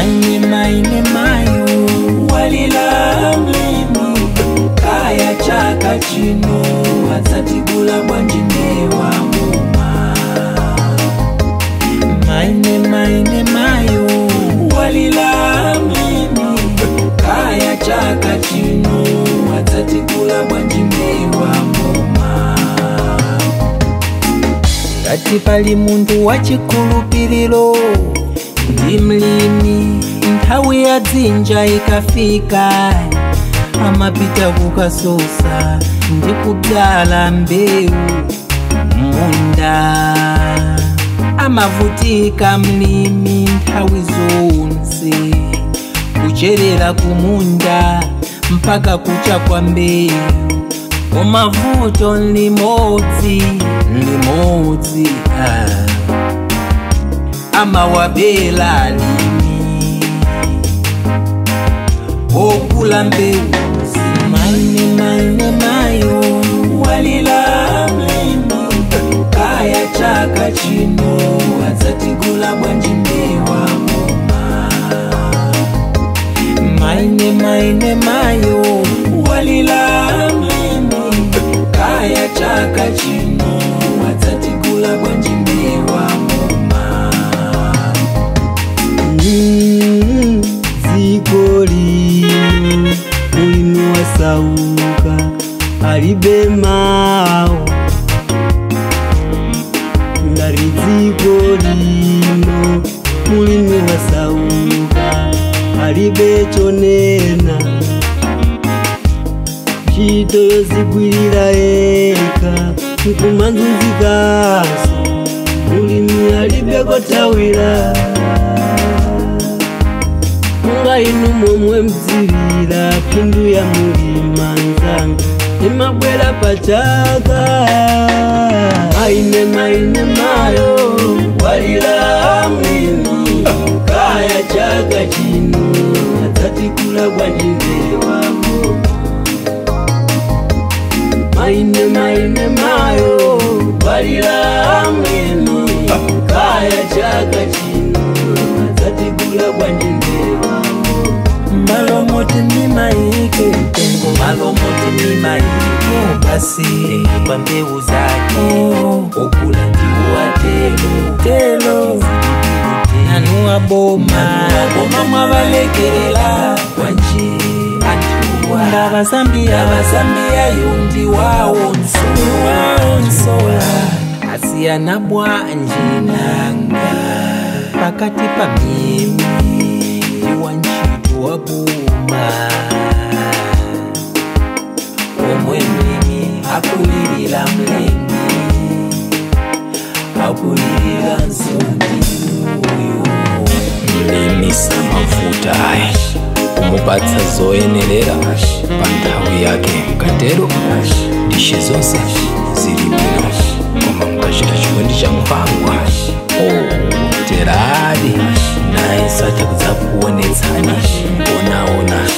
maine maine mayo walila mlimi kaya chaka chino adzatigula bwanjinewa muma maine maine mayo walila mlimi kaya chaka chino adzatigula bwanjinewa muma ngati pali munthu wachikhulupiriro ndi mlimi nthawi ya dzinja ikafika amapita kukasosa ndi kubyala mbewu munda amavutika mlimi nthawi zonse kucherera kumunda mpaka kucha kwa mbewu umavuto limodzi limodzi ah. amawabela limi okula mbeuzi maine maine mayo walila mlimi kaya chaka chino adzatigula bwanjimbewa muma maine maine mayo walila mlimi kaya chaka chino adzatigula bwanjimbewa muma Mm, dziko lino mulimi wasauka alibe mawu ngati dziko lino mulimi wasauka alibe chonena ntchito yozigwirira eka nkumanzunzikaso mulimi alibe kothawira munga inu momwe mdzirira phindu ya mulima nzanga imabwera pachaka maine maine mayo walira mlimi kaya chaka chino adzatikula bwanjimbewapo maine maine mayo walira mlimi kaya chaka chino adzatikula bwanjimbewapo malomoti mimaike mtengo malomoti mimaike basi kwa mbeu zake okula ndiwo atelo telo nanua boma boma mwavalekelela kwanje antiwa ndavasambia vasambia yundi wawo nsola asiyana bwanje nanga pakati pa mimi ndiwa ntchito wa boma omwe mlimi akulilira mlengi akulilira nsoni uyo mlimi samavuta kumupatsa zoyenerera pa nthawi yake mkatero dishe zonse zili bwino koma mukachita chikondi cha mpangwa oh, teradi naye sacha kudzakuonetsani onaona